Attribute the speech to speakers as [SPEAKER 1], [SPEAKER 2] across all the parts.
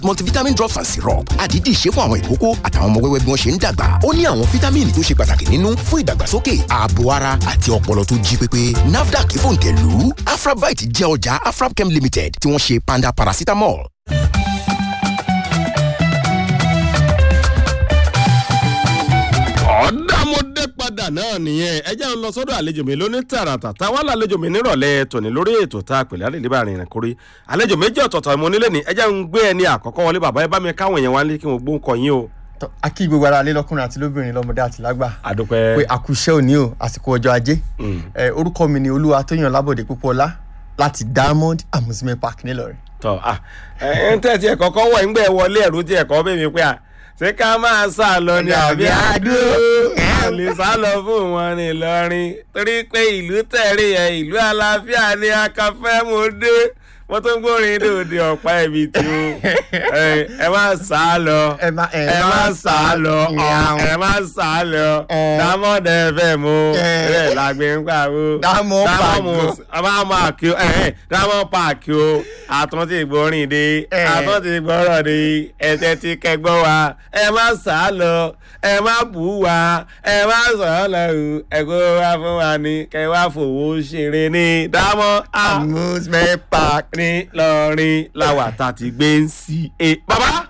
[SPEAKER 1] multivitamin drops and syrup àdídì ṣe fún àwọn ìkókó àtàwọn ọmọ wẹ́wẹ́ bí wọ́n ṣe ń dàgbà ó ní àwọn fítámìnì tó ṣe pàtàkì nínú fún ìdàgbàsókè ààbò ara àti ọpọlọ tó jí pépé nafdac fòǹtẹ̀lù afrabite jẹ́ ọjà afrabchem limited tí wọ́n ṣe panda paracetamol.
[SPEAKER 2] ọ̀dàmọ́dé padà náà nìyẹn ẹ jẹ́ ń lọ sọ́dọ̀ àlejò mi lóní tààràtà táwọn àlejò mi nírọ̀lẹ́ tòní lórí ètò tá a pèlè àlejò bá rìnrìn kórè àlejò méjì ọ̀tọ̀ọ̀tọ̀ mo nílé ní ẹ jẹ́ ń gbé ẹni àkọ́kọ́ wọlé bàbá ẹ bá mi káwọn èèyàn wá ní kí wọ́n gbó ń kọ yín o.
[SPEAKER 3] Tọ́, a kí gbogbo ara lé lọ́kùnrin àti lóbìnrin lọ́mọdé àti lágbà
[SPEAKER 2] àdúpẹ́
[SPEAKER 3] pé àkùṣẹ́ òní o àsìkò ọjọ́ ajé ẹ orúkọ mi ni olúwa tóyàn lábọ̀dé púpọ̀lá láti diamond amusement park nílọrin.
[SPEAKER 2] tọ́ à ẹ ń tẹ̀sí ẹ̀kọ́ kọ́ wọ̀ ńgbẹ́ wọlé ẹ̀rú tí ẹ̀kọ́ bẹ́ẹ̀ mi pé à ṣé ká máa sá lọ ní àbí àdúró kò lè sá lọ fún wọn ní Ìlọrin torí pé ìlú tẹ̀rí ẹ̀ ìlú àlàáfíà ni akafẹ́ mo dé wọ́n tó ń gbórin dòde ọ̀pá ẹ̀bí tí ó ẹ má sá lọ
[SPEAKER 3] ẹ má ẹ
[SPEAKER 2] ẹ má sá lọ
[SPEAKER 3] ìyàwó.
[SPEAKER 2] ẹ má sá lọ
[SPEAKER 3] Ẹ.
[SPEAKER 2] dámọ̀dé fẹ́ mo
[SPEAKER 3] Ẹ.
[SPEAKER 2] bẹ́ẹ̀ lágbé ń pàwó
[SPEAKER 3] Diamond Park o.
[SPEAKER 2] dámọ̀ pààkì o dámọ̀ pààkì o àtúntì ìgbórin dé
[SPEAKER 3] Ẹ.
[SPEAKER 2] àtúntì ìgbọ́rọ̀ dé ẹ̀tẹ̀ tí kẹgbọ́ wa ẹ má sá lọ ẹ má bù wá ẹ má sọ̀rọ̀ lọ o ẹ̀kọ́ wa fún wa ní kẹ wá fowó ṣeré ní dámọ̀
[SPEAKER 3] amusement park.
[SPEAKER 2] ní lọrin làwà tá a ti gbé ń sí e. bàbá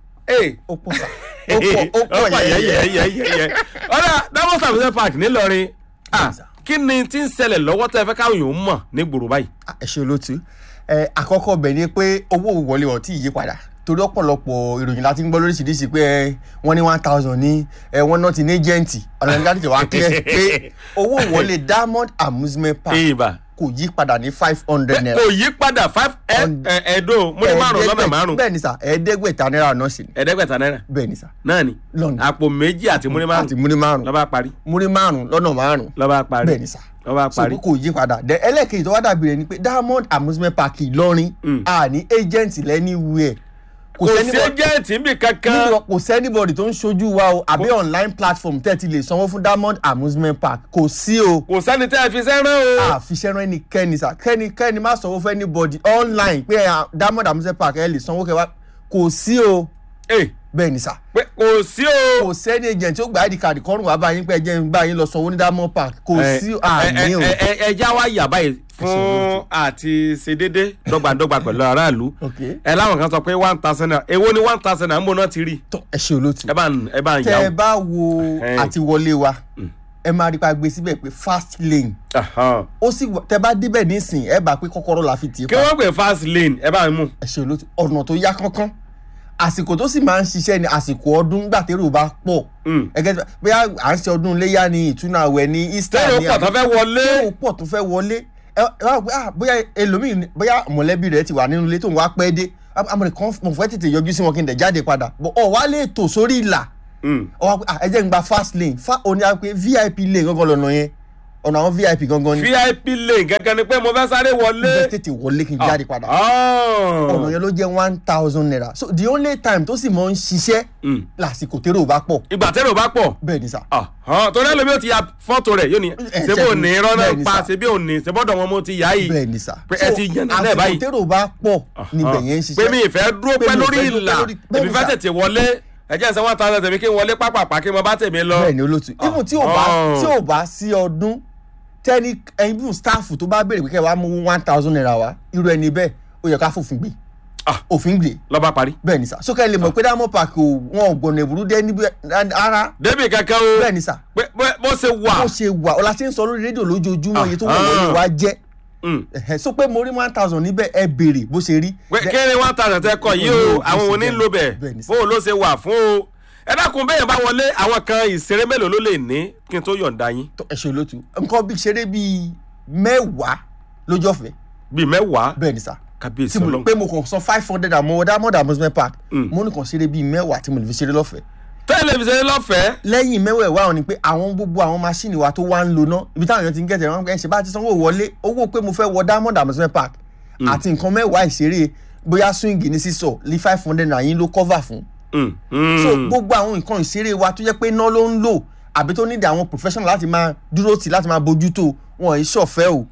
[SPEAKER 2] ee
[SPEAKER 3] ó pọ̀ sá ó pọ̀ ó pọ̀ yẹ́yẹ́.
[SPEAKER 2] yẹ́yẹ́ ọ̀rẹ́ dámọ̀ sàbẹ̀sẹ̀ park ńìlọrin ah,
[SPEAKER 3] sà.
[SPEAKER 2] kí ni tí ń ṣẹlẹ̀ lọ́wọ́ tẹ́ ẹ fẹ́ káwọn èèyàn mọ̀ ní gbòòrò báyìí.
[SPEAKER 3] ẹ ṣe olótú ẹ àkọ́kọ́ bẹ̀ ni pé owó wọlé ọ̀ tí ì yí padà torí ọ̀pọ̀lọpọ̀ ìròyìn láti ń gbọ́ lóríṣiríṣi pé ẹ wọ́n ní one thousand ní ẹ wọ́n náà ti ní agent ọ̀nà nígbà tí wàá clear pé owó wọlé diamond amusement park
[SPEAKER 2] ìbà
[SPEAKER 3] kò yí padà ní five hundred naira.
[SPEAKER 2] kò yí padà five
[SPEAKER 3] On-
[SPEAKER 2] ẹ̀ẹ́dó mo ní márùn lọ́nà márùn
[SPEAKER 3] bẹ́ẹ̀ ni sà ẹ̀ẹ́dẹ́gbẹ̀ta náírà náà sì ni
[SPEAKER 2] ẹ̀ẹ́dẹ́gbẹ̀ta náírà
[SPEAKER 3] bẹ́ẹ̀ ni sà
[SPEAKER 2] náà ni
[SPEAKER 3] Lọ́nà.
[SPEAKER 2] àpò méjì àti múrí márùn
[SPEAKER 3] àti múrí márùn
[SPEAKER 2] lọ́ba parí
[SPEAKER 3] múrí márùn lọ́nà márùn
[SPEAKER 2] lọ́ba parí
[SPEAKER 3] bẹ́ẹ̀ ni sà
[SPEAKER 2] lọ́ba
[SPEAKER 3] so
[SPEAKER 2] parí.
[SPEAKER 3] kò yí padà then ẹlẹ́ẹ̀kejì tó wá dàbí rẹ̀ ni pé diamond amusement park ìlọrin
[SPEAKER 2] Mm.
[SPEAKER 3] a ní agent lẹ́niwẹ̀ẹ́
[SPEAKER 2] kò sí ẹjẹǹtì níbi kankan
[SPEAKER 3] níbi kò sẹ́nibọ̀dì tó ń ṣojú wa o àbí online platform tẹ́ ti lè sanwó fún diamond amusement park kò sí o
[SPEAKER 2] kò sẹ́ni tẹ́ ẹ fi sẹ́ràn o.
[SPEAKER 3] àfiṣẹ́rán ẹnikẹ́ni sà kẹ́nikẹ́ni má sanwó fún anybody online pé ah, diamond amusement park ẹ lè sanwó kẹwàá kò sí o
[SPEAKER 2] Ẹ,
[SPEAKER 3] bẹ́ẹ̀ ni sà
[SPEAKER 2] pé kò sí o.
[SPEAKER 3] kò sẹ́ni agent tí ó gba id card kọ́rùn wá báyìí pé ẹ jẹ́ ń bá yín lọ sanwó ní diamond park kò
[SPEAKER 2] Ẹ,
[SPEAKER 3] sí
[SPEAKER 2] ẹ,
[SPEAKER 3] àní o
[SPEAKER 2] ẹ, ẹ, ẹ já wá yà báyìí fún àti ṣe déédé dọ́gbandọ́gba pẹ̀lú aráàlú
[SPEAKER 3] ok
[SPEAKER 2] ẹ láwọn kan sọ pé one thousand naira èwo ni one thousand naira ń bọ̀ náà ti rí
[SPEAKER 3] tó ẹ ṣe olóòtú
[SPEAKER 2] ẹ bá ń ẹ bá ń
[SPEAKER 3] tẹ
[SPEAKER 2] yà
[SPEAKER 3] ẹ
[SPEAKER 2] ó.
[SPEAKER 3] bá wo
[SPEAKER 2] Ẹ.
[SPEAKER 3] àti wọlé wa ẹ máa rí pa gbé síbẹ̀ pé fast lane
[SPEAKER 2] Ahan.
[SPEAKER 3] ó sì wà- tẹ bá débẹ̀ nísìn ẹ bá pé kọ́kọ́rọ́ la fi tì í
[SPEAKER 2] kí
[SPEAKER 3] pa
[SPEAKER 2] wọ́n pè fast lane ẹ bá ń mú.
[SPEAKER 3] ẹ ṣe olóòtú ọ̀nà tó yá kánkán àsìkò tó sì máa ń ṣiṣẹ́ ni àsìkò ọdún gbàtẹ́rù bá pọ̀
[SPEAKER 2] Mm.
[SPEAKER 3] ẹgẹ́ tí- bóyá à ń ṣe ọdún iléyà ni ìtúnu àwẹ̀ ni easter
[SPEAKER 2] tẹ́lẹ̀ ó
[SPEAKER 3] ni
[SPEAKER 2] pọ̀ tó fẹ́ wọlé.
[SPEAKER 3] ó pọ̀ tó fẹ́ wọlé ẹ ẹ wá pé ah bóyá ẹlòmíì ni- bóyá mọ̀lẹ́bí rẹ̀ ti wà nínú ilé tó ń wá pẹ́ dé amọ̀rẹ̀ kan mo fẹ́ tètè yọjú sí wọn kí n dẹ̀ jáde padà bọ̀ ọ̀ wá lè tò sórí ìlà
[SPEAKER 2] Mm.
[SPEAKER 3] ọ wá pé ah ẹ jẹ́ n gba fast lane fa òní á pé vip lane gangan lọ́nà yẹn ọ̀nà àwọn vip gangan ni
[SPEAKER 2] vip lane gẹ́gẹ́ ni pé mo fẹ́ sáré
[SPEAKER 3] mo fẹ́
[SPEAKER 2] wọlé.
[SPEAKER 3] tètè wọlé kí n jáde padà
[SPEAKER 2] Ah.
[SPEAKER 3] ọ̀nà yẹn ló jẹ́ one thousand naira so the only time tó sì mọ̀ ń ṣiṣẹ́
[SPEAKER 2] Mm.
[SPEAKER 3] lásìkò tèrò bá pọ̀
[SPEAKER 2] ìgbà tẹ́lẹ̀ ò bá pọ̀.
[SPEAKER 3] bẹ́ẹ̀ ni sà
[SPEAKER 2] Ahan. torí ẹlòmí ò ti ya fọ́tò rẹ̀ yóò ní
[SPEAKER 3] Ẹ,
[SPEAKER 2] ṣebí ò ní
[SPEAKER 3] ṣẹ́gun.
[SPEAKER 2] rọ́nà
[SPEAKER 3] Bẹ́ẹ̀ ni
[SPEAKER 2] pa
[SPEAKER 3] sà.
[SPEAKER 2] ṣebí ò ní ṣebọ́dọ̀ wọn mo ti yá yìí.
[SPEAKER 3] bẹ́ẹ̀ ni sà
[SPEAKER 2] Pé ẹ ti yànnà náà báyìí.
[SPEAKER 3] àsìkò tèrò bá pọ̀ níbẹ̀ yẹn ń ṣiṣẹ́
[SPEAKER 2] pé mi ìfẹ́ dúró
[SPEAKER 3] Pé
[SPEAKER 2] pẹ́
[SPEAKER 3] mi ò
[SPEAKER 2] lórí
[SPEAKER 3] fẹ́ dúró
[SPEAKER 2] ìlà
[SPEAKER 3] pẹ́ lórí- bẹ́ẹ̀
[SPEAKER 2] èmi
[SPEAKER 3] ni
[SPEAKER 2] fẹ́
[SPEAKER 3] sà.
[SPEAKER 2] tètè wọlé ẹ̀jẹ̀ ìṣẹ́ one thousand tèmi kí n wọlé pápápá kí n mọ bá tèmi lọ.
[SPEAKER 3] bẹ́ẹ̀ ni olóòtú even tí ò bá
[SPEAKER 2] Oh.
[SPEAKER 3] tí ò bá sí ọdún tẹ́ni even staff tó bá béèrè pé kẹ́ ẹ wá mú one thousand naira wá irú ẹni bẹ́ẹ̀ ó yẹ ká fòfin gbé
[SPEAKER 2] Ah.
[SPEAKER 3] òfin gbé
[SPEAKER 2] lọ́ba parí.
[SPEAKER 3] bẹ́ẹ̀ ni sà sókè lè mọ̀ pé diamond park ò wọn ò gbọ̀nà ìbúrú dé níbi ara
[SPEAKER 2] débì kankan o
[SPEAKER 3] bẹ́ẹ̀ ni sà
[SPEAKER 2] pé pé bó ṣe wà.
[SPEAKER 3] bó ṣe wà ọ̀la ṣe ń sọ lórí rédíò lójoojúmọ́ iye tó wọ̀
[SPEAKER 2] Ah.
[SPEAKER 3] lórí wa jẹ́
[SPEAKER 2] Mm.
[SPEAKER 3] ẹ̀hẹ́, so pé mo rí one thousand níbẹ̀ ẹ béèrè bó ṣe rí.
[SPEAKER 2] pé
[SPEAKER 3] Then-
[SPEAKER 2] kéré one thousand tẹ kọ yìí o àwọn òní ń lo bẹ̀
[SPEAKER 3] Bẹ́ẹ̀ ni sà.
[SPEAKER 2] bó o ló ṣe wà fún o. ẹ dákun bẹ́ẹ̀ bá wọlé àwọn kan ìṣeré mélòó ló lè ní kí n tó yọ̀ǹda yín
[SPEAKER 3] tó ẹ ṣe olóòtú nǹkan bí ṣeré bíi mẹ́wàá lójú ọ̀fẹ́
[SPEAKER 2] bíi mẹ́wàá
[SPEAKER 3] bẹ́ẹ̀ ni sà
[SPEAKER 2] kábíyèsí
[SPEAKER 3] tí mo lè
[SPEAKER 2] ọlọ́run.
[SPEAKER 3] pé mo kàn san five hundred àmọ́ diamond amusement park
[SPEAKER 2] Mm.
[SPEAKER 3] mo ní kàn ṣeré bíi mẹ́wàá tí mo lè fi ṣeré lọ́fẹ̀ẹ́
[SPEAKER 2] tẹlifíṣẹ́ lọ́fẹ̀ẹ́
[SPEAKER 3] lẹ́yìn mẹ́wẹ̀ẹ̀wá wọn ni pé àwọn gbogbo àwọn máṣíìnì wa tó wá ń lo ná ibi táwọn èèyàn ti ń gẹ̀tẹ̀ wọn ẹ̀ ṣe bá ti sanwó wọlé owó pé mo fẹ́ wọ diamond amusement park àti nǹkan mẹ́wàá ìṣeré bóyá swing ní sísọ ní five hundred naira yín ló cover fún
[SPEAKER 2] Mm, mm.
[SPEAKER 3] so gbogbo àwọn nǹkan ìṣeré wa tó jẹ́ pé iná ló ń lò àbí tó nídìí àwọn professional láti máa dúró tì láti máa bójú tó wọn ì ṣọ̀fẹ́ o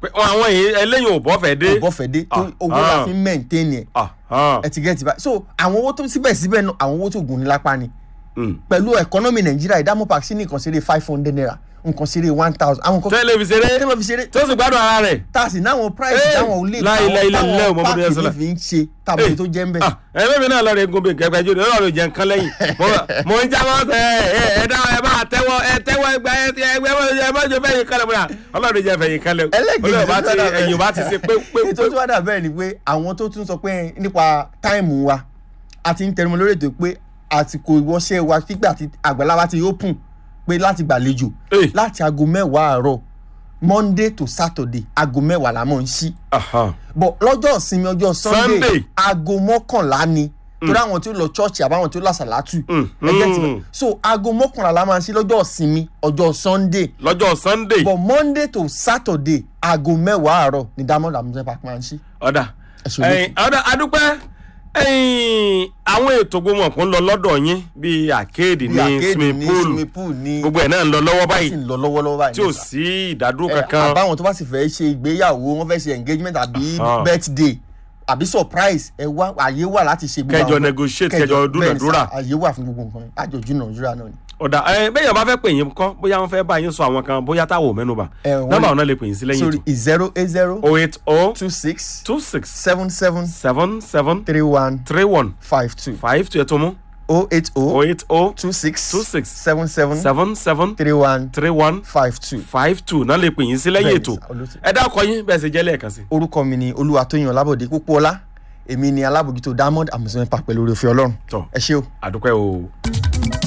[SPEAKER 2] pé àwọn èyí ẹlẹ́yìn ò bọ́ fẹ́ dé.
[SPEAKER 3] ọ̀bọ̀fẹ́ dé tó
[SPEAKER 2] Ah,
[SPEAKER 3] owó
[SPEAKER 2] ah.
[SPEAKER 3] la fi ń maintain ẹ̀
[SPEAKER 2] Ah, ah,
[SPEAKER 3] ẹ ti get it báyìí so àwọn owó tó síbẹ̀síbẹ̀ náà àwọn owó tó gùn ní lápá ni
[SPEAKER 2] mm.
[SPEAKER 3] pẹ̀lú economy nàìjíríà ìdámọ̀ park sí ní nǹkan ṣeré five hundred naira nǹkan ṣeré one thousand àwọn nǹkan
[SPEAKER 2] tẹ́lẹ̀ fi ṣeré
[SPEAKER 3] kí ló fi ṣeré
[SPEAKER 2] tó sì gbádùn ara rẹ̀.
[SPEAKER 3] tá a sì náwọn price
[SPEAKER 2] Eh,
[SPEAKER 3] táwọn ò lè
[SPEAKER 2] láì, láì, láì, láì,
[SPEAKER 3] táwọn
[SPEAKER 2] Muhammadu
[SPEAKER 3] páàkì
[SPEAKER 2] Rasulullah.
[SPEAKER 3] ní fi ń ṣe tàbí tó jẹ́ ń bẹ̀.
[SPEAKER 2] Ah, ẹlẹ́mi náà lọ́ọ́ rẹ̀ gun bíi kẹ́kẹ́ jóde ọlọ́run jẹ́ nǹkan lẹ́yìn Mo- mo ń jábọ́ sẹ́ ẹ ẹ dá ẹ bá tẹ́wọ́ ẹ tẹ́wọ́ ẹgbẹ́ ẹ ẹgbẹ́ ẹ má jẹ fẹ́yìn kálẹ̀ múra ọlọ́run jẹ́ fẹ́yìn kálẹ̀
[SPEAKER 3] ẹlẹ́gẹ̀dẹ̀
[SPEAKER 2] olóyè bá ti
[SPEAKER 3] tó dà bẹ́ẹ̀.
[SPEAKER 2] ẹ̀yìn bá ti ṣe pé pé
[SPEAKER 3] ètò tó wá dà bẹ́ẹ̀ ni pé àwọn tó tún sọ pé nípa táìmù wa a ti ń tẹnumọ́ lórí ètò pé àsìkò ìwọṣẹ́ wa nígbà tí àgbàlá wa ti open pé láti gbàlejò
[SPEAKER 2] Eh.
[SPEAKER 3] láti aago mẹ́wàá àárọ̀ monday to saturday aago mẹ́wàá la mọ̀ ń ṣí
[SPEAKER 2] Aha.
[SPEAKER 3] bọ̀ lọ́jọ́ ìsinmi ọjọ́ sunday
[SPEAKER 2] Sunday.
[SPEAKER 3] aago mọ́kànlá ni torí àwọn tí ó lọ chọ́ọ̀chì àbáwọn tí ó lásàlátù
[SPEAKER 2] Mm,
[SPEAKER 3] ẹgbẹ́ tí
[SPEAKER 2] mm.
[SPEAKER 3] so aago mọ́kànlá la máa ń ṣí lọ́jọ́ ìsinmi ọjọ́ sunday
[SPEAKER 2] lọ́jọ́ sunday
[SPEAKER 3] but monday to saturday aago mẹ́wàá àárọ̀ ni diamond amusement park máa ń ṣí.
[SPEAKER 2] ọ̀dà
[SPEAKER 3] Ẹ ṣe olóòtú.
[SPEAKER 2] ẹ̀yìn ọ̀dà adúpẹ́ ẹ̀yìn àwọn ètò gbogbo ọ̀kan lọ lọ́dọ̀ yín bíi àkéèdì
[SPEAKER 3] bí
[SPEAKER 2] ní
[SPEAKER 3] arcade
[SPEAKER 2] swimming
[SPEAKER 3] ní
[SPEAKER 2] pool
[SPEAKER 3] swimming pool ní
[SPEAKER 2] gbogbo ẹ̀ náà ń lọ lọ́wọ́
[SPEAKER 3] sì
[SPEAKER 2] báyìí
[SPEAKER 3] ń lọ lọ́wọ́lọ́wọ́ báyìí
[SPEAKER 2] tí ò
[SPEAKER 3] níta.
[SPEAKER 2] sí ìdádúró
[SPEAKER 3] Ẹ,
[SPEAKER 2] kankan
[SPEAKER 3] àbáwọn tó bá sì fẹ́ ṣe ìgbéyàwó wọ́n fẹ́ ṣe engagement àbí
[SPEAKER 2] Ah.
[SPEAKER 3] birthday àbí surprise ẹ wá àyè wà láti ṣe gbogbo
[SPEAKER 2] Kẹjọ
[SPEAKER 3] àwọn-
[SPEAKER 2] negotiate,
[SPEAKER 3] kẹjọ
[SPEAKER 2] kẹjọ
[SPEAKER 3] bẹ́ẹ̀ ni sà,
[SPEAKER 2] dúnàdúrà.
[SPEAKER 3] àyè wà fún gbogbo nǹkan àjòjù nàìjíríà náà ni.
[SPEAKER 2] ọ̀dà ẹ bẹ́ẹ̀ yẹn bá fẹ́ pè yín kọ́ bóyá wọ́n fẹ́ bá yín sọ àwọn kan bóyá táwọn ò mẹ́nuba
[SPEAKER 3] Ẹ, wọ́n
[SPEAKER 2] nọ́mbà
[SPEAKER 3] lè-
[SPEAKER 2] ọ̀nà lè pè yín sí lẹ́yìn
[SPEAKER 3] sorry
[SPEAKER 2] ètò
[SPEAKER 3] zero eight zero
[SPEAKER 2] oh eight oh
[SPEAKER 3] two six
[SPEAKER 2] two six
[SPEAKER 3] seven seven
[SPEAKER 2] seven seven
[SPEAKER 3] three one
[SPEAKER 2] three one
[SPEAKER 3] five two
[SPEAKER 2] five two ẹ̀tọ́ mú
[SPEAKER 3] oh eight
[SPEAKER 2] oh
[SPEAKER 3] oh
[SPEAKER 2] eight oh
[SPEAKER 3] two six
[SPEAKER 2] two six
[SPEAKER 3] seven seven
[SPEAKER 2] seven seven
[SPEAKER 3] three one
[SPEAKER 2] three one
[SPEAKER 3] five two.
[SPEAKER 2] five two náà lè pè yín sí lẹ́yìn
[SPEAKER 3] Bẹ́ẹ̀ni
[SPEAKER 2] ètò
[SPEAKER 3] sà, olóòtú.
[SPEAKER 2] ẹ dákọ yín bẹ́ẹ̀ sì jẹ́ lẹ́ẹ̀kan sí.
[SPEAKER 3] orúkọ mi ni olúwatóyìn ọlábọ̀dé púpọ̀ọ́lá èmi ni alábòjútó diamond amusement park pẹ̀lú oore ọ̀fẹ́ ọlọ́run
[SPEAKER 2] tọ́
[SPEAKER 3] ẹ ṣé o.
[SPEAKER 2] àdúpẹ́ o.